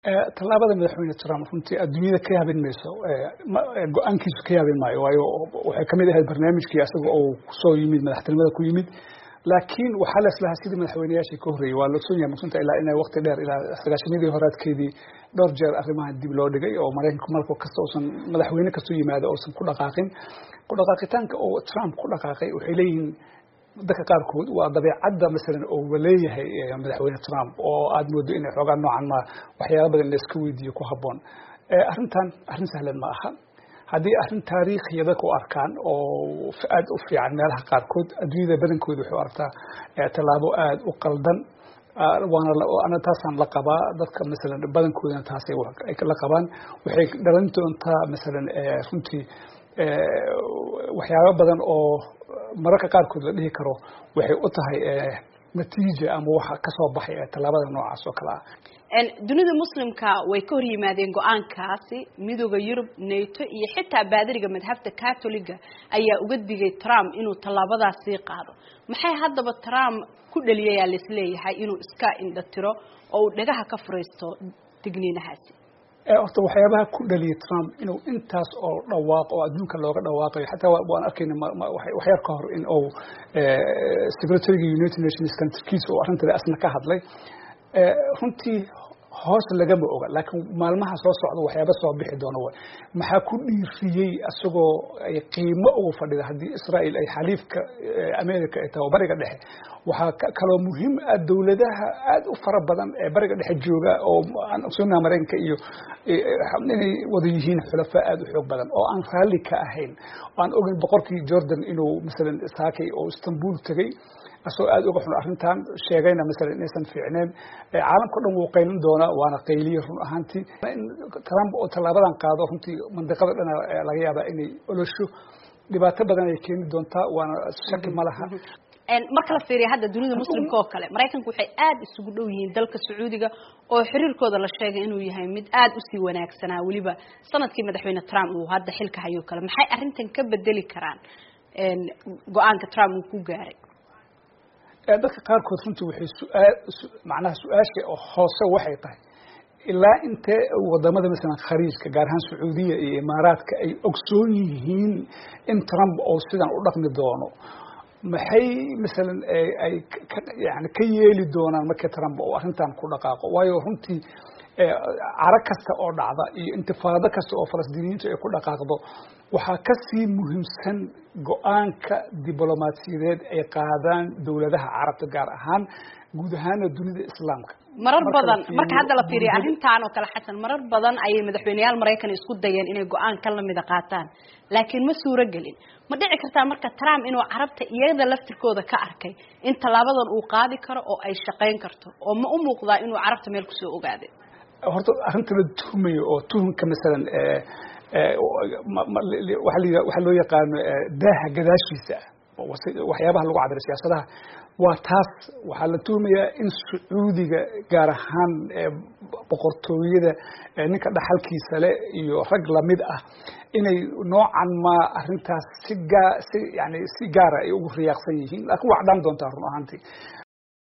tallaabada madaxweyne trump runtii adduunyada ka yaabin mayso go-aankiisu ka yaabin maayo waayo waxay kamid ahayd barnaamijkii asaga oo kusoo yimid madaxtinimada ku yimid laakiin waxaa leslahaa sidii madaxweyneyaashii ka horreeyey waa la ogsoon yahay masunta ilaa inay waqti dheer ilaa sagaashanadii horaadkeedii dhowr jeer arrimahan dib loo dhigay oo maraykanku marka kasta uusan madaxweyne kastoo yimaado uusan ku dhaqaaqin ku dhaqaaqitaanka oo trump ku dhaqaaqay waxay leeyihiin dadka qaarkood waa dabeecadda masalan oo leeyahay madaxweyne trump oo aad moodo inay xoogaa noocan ma waxyaala badan la iska weydiiyo ku habboon arrintan arrin sahlan ma aha haddii arrin taariikhiya dadka u arkaan oo aad u fiican meelaha qaarkood adduunyada badankooda waxay u arkaa tallaabo aad u qaldan waana taasaan la qabaa dadka masalan badankoodana taasay la qabaan waxay dhalan doontaa masalan runtii waxyaaba badan oo mararka qaarkood la dhihi karo waxay u tahay natiija ama waxa kasoo baxay tallaabada noocaas oo kale ah dunida muslimka way ka hor yimaadeen go-aankaasi midooda yurub nato iyo xitaa baadiriga madhabta catoliga ayaa uga digay trump inuu tallaabadaasii qaado maxay haddaba trump ku dhaliyayaa laisleeyahay inuu iska indhatiro oo uu dhagaha ka furaysto digniinahaasi horta waxyaabaha ku dhaliyay trump inuu intaas oo dhawaaqo oo adduunka looga dhawaaqayo xataa waan arkayna waxyar ka hor in uu secretariga united nations kantarkiisa oo arrintada asna ka hadlay runtii hoos lagama oga laakiin maalmaha soo socda waxyaaba soo bixi doona way maxaa ku dhiiriyey isagoo ay qiimo ugu fadhida haddii israel ay xaliifka america ay tahay bariga dhexe waxaa kaloo muhiim ah dowladaha aad u fara badan ee bariga dhexe jooga oo aan ogsoonaha maraykanka iyo inay wada yihiin xulafa aad u xoog badan oo aan raalli ka ahayn aan ogeyn boqorkii jordan inuu masalan saakay oo istanbul tegey asoo aad uga xun arrintan sheegayna masalan inaysan fiicneen caalamka o dhan wuu qaylin doonaa waana qayliye run ahaantii trump oo tallaabadan qaado runtii mandiqada dhana laga yaabaa inay olosho dhibaato badan ay keeni doontaa waana shaki ma laha marka la fiiriya hadda dunida muslimka oo kale maraykanku waxay aad isugu dhow yihiin dalka sacuudiga oo xiriirkooda la sheegay inuu yahay mid aad usii wanaagsanaa weliba sanadkii madaxweyne trump uu hadda xilka hayo kale maxay arrintan ka bedeli karaan go-aanka trump uu ku gaaray dadka qaarkood runtii waxay suaal macnaha su-aasha hoose waxay tahay ilaa intee wadamada masalan khariijka gaar ahaan sacuudiya iyo imaaraadka ay ogsoon yihiin in trump oo sidan u dhaqmi doono maxay masalan ay yani ka yeeli doonaan markii trump oo arrintan ku dhaqaaqo waayo runtii caro kasta oo dhacda iyo intifaado kasta oo falastiiniyiintu ay ku dhaqaaqdo waxaa kasii muhiimsan go-aanka diblomaasiyadeed ay qaadaan dowladaha carabta gaar ahaan guud ahaana dunida islaamka marar badan marka hadda la fiiriya arrintan oo kale xasan marar badan ayay madaxweyneyaal maraykan isku dayeen inay go-aan ka lamida qaataan laakiin ma suuro gelin ma dhici kartaa marka trump inuu carabta iyada laftirkooda ka arkay in tallaabadan uu qaadi karo oo ay shaqayn karto oo ma u muuqdaa inuu carabta meel kusoo ogaaday horta arrinta la tuhmayo oo tuhunka masalan waxaa loo yaqaano daaha gadaashiisa waxyaabaha lagu cabira siyaasadaha waa taas waxaa la tuhmayaa in sacuudiga gaar ahaan boqortooyada ninka dhaxalkiisa le iyo rag lamid ah inay noocan ma arrintaas si gaa si yani si gaara ay ugu riyaaqsan yihiin laakiin waa cadhaan doontaa run ahaantii